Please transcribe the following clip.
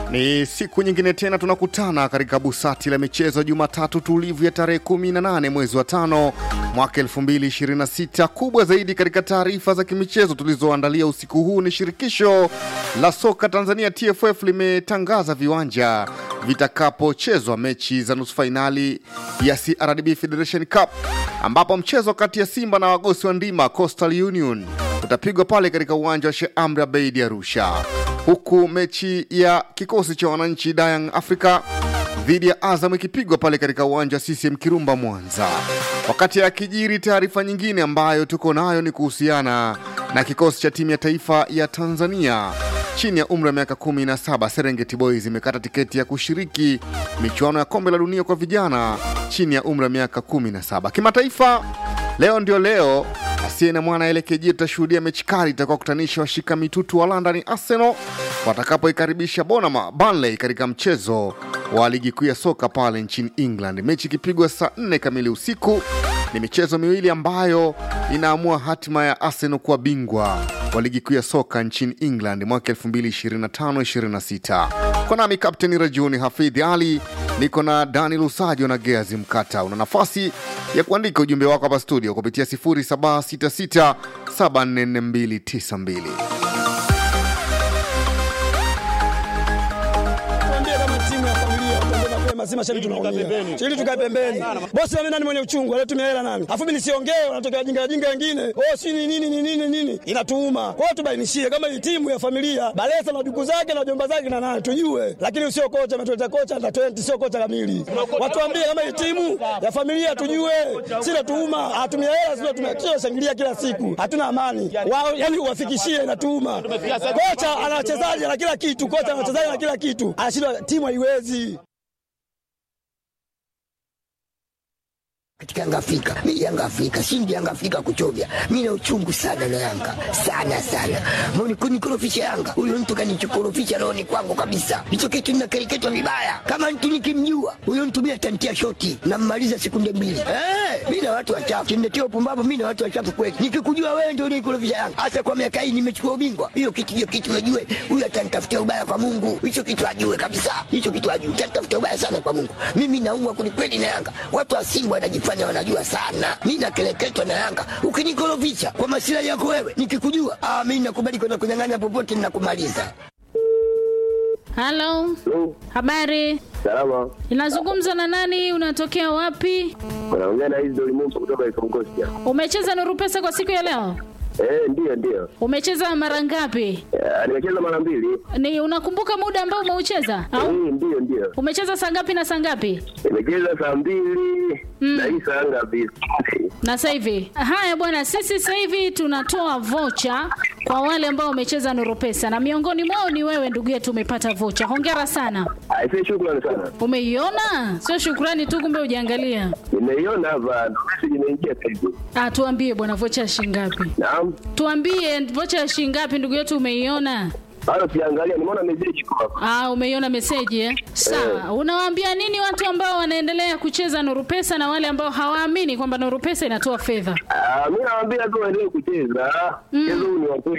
Ni siku nyingine tena tunakutana katika busati la michezo Jumatatu tulivu ya tarehe 18 mwezi wa tano mwaka 2026. Kubwa zaidi katika taarifa za kimichezo tulizoandalia usiku huu ni shirikisho la soka Tanzania TFF limetangaza viwanja vitakapochezwa mechi za nusu fainali ya CRDB Federation Cup ambapo mchezo kati ya Simba na wagosi wa ndima Coastal Union utapigwa pale katika uwanja wa Sheikh Amri Abeid Arusha, huku mechi ya kikosi cha wananchi Young Africa dhidi ya Azam ikipigwa pale katika uwanja wa CCM Kirumba Mwanza. Wakati akijiri, taarifa nyingine ambayo tuko nayo ni kuhusiana na kikosi cha timu ya taifa ya Tanzania chini ya umri wa miaka 17 Serengeti Boys imekata tiketi ya kushiriki michuano ya kombe la dunia kwa vijana chini ya umri wa miaka 17. Kimataifa, leo ndio leo asiye na mwana LKJ tutashuhudia mechi kali itakaokutanisha washika mitutu wa London Arsenal watakapoikaribisha Bonama Burnley katika mchezo wa ligi kuu ya soka pale nchini England, mechi ikipigwa saa 4 kamili usiku. Ni michezo miwili ambayo inaamua hatima ya Arsenal kuwa bingwa wa ligi kuu ya soka nchini England mwaka 2025-26. Kwa nami Kapteni Rajuni Hafidhi Ali, niko na Dani Lusajo na Geazi Mkata. Una nafasi ya kuandika ujumbe wako hapa studio kupitia 0766744292. Tuambie kama timu ya familia, tuambie mapema, si mashabiki tunaumia. Ili tukae pembeni. Bosi na mimi nani mwenye uchungu, anatumia hela nani? Alafu mimi nisiongee, wanatokea wajinga wajinga wengine. Oh, si ni nini ni nini nini? Inatuuma. Kwa hiyo tubainishie kama hii timu ya familia, Balesa na duku zake na jomba zake na nani tujue. Lakini usio kocha ametuleta kocha na 20 sio kocha kamili. Watuambie kama hii timu ya familia tujue. Si natuuma, atumia hela sio tunashangilia kila siku. Hatuna amani. Wao yani uwafikishie inatuuma. Kocha ana wachezaji na kila kitu, kocha ana wachezaji na kila kitu. Anashindwa timu haiwezi. katika Yanga Afrika. Mimi Yanga Afrika, shindi Yanga Afrika kuchovya. Mimi na uchungu sana na Yanga. Sana sana. Mbona kunikorofisha Yanga? Huyo mtu kanichokorofisha rohoni kwangu kabisa. Hicho kitu ninakereketwa vibaya. Kama mtu nikimjua, huyo mtu mimi atantia shoti na mmaliza sekunde mbili. Eh, mimi na watu wachafu. Kimletea upumbavu mimi na watu wachafu kweli. Nikikujua wewe ndio unikorofisha Yanga. Hasa kwa miaka hii nimechukua ubingwa. Hiyo kitu hiyo kitu najue. Huyo atanitafutia ubaya kwa Mungu. Hicho kitu ajue kabisa. Hicho kitu ajue. Atanitafutia ubaya sana kwa Mungu. Mimi naumwa kwelikweli na Yanga. Watu wa Simba wanajifanya wanajifanya wanajua sana. Mi nakeleketwa na Yanga, ukinikorofisha kwa masilahi yako wewe, nikikujua ah, mi nakubali kwenda kunyang'anya popote, ninakumaliza. Halo, habari. Salama, Inazungumza na nani? Unatokea wapi? unaongea na hizi Dolimungu kutoka Ikongosia. Umecheza Nuru Pesa kwa siku ya leo? Eh, ndiyo ndiyo. Umecheza mara ngapi? Eh, nimecheza mara mbili. Ni unakumbuka muda ambao umeucheza au Eh, ndiyo ndiyo. umecheza saa ngapi na saa ngapi? Nimecheza saa mbili na hii saa ngapi? Na sasa hivi haya bwana, sisi sasa hivi tunatoa vocha kwa wale ambao wamecheza Nuru Pesa na miongoni mwao ni wewe ndugu yetu, umepata vocha. Hongera sana. Aisee, shukrani sana. Umeiona? Sio shukrani tu, kumbe hujaangalia. Nimeiona hapa, message imeingia sasa hivi. Ah, tuambie bwana, vocha ya shilingi ngapi? Naam. Tuambie vocha ya shilingi ngapi ndugu yetu, umeiona? Bado siangalia, nimeona message kwa hapa. Ah, umeiona meseji eh? Sawa. Unawaambia nini watu ambao wanaendelea kucheza Nuru Pesa na wale ambao hawaamini kwamba Nuru Pesa inatoa fedha? Ah, mimi nawaambia tu waendelee kucheza. Mchezo huu ni wa kweli.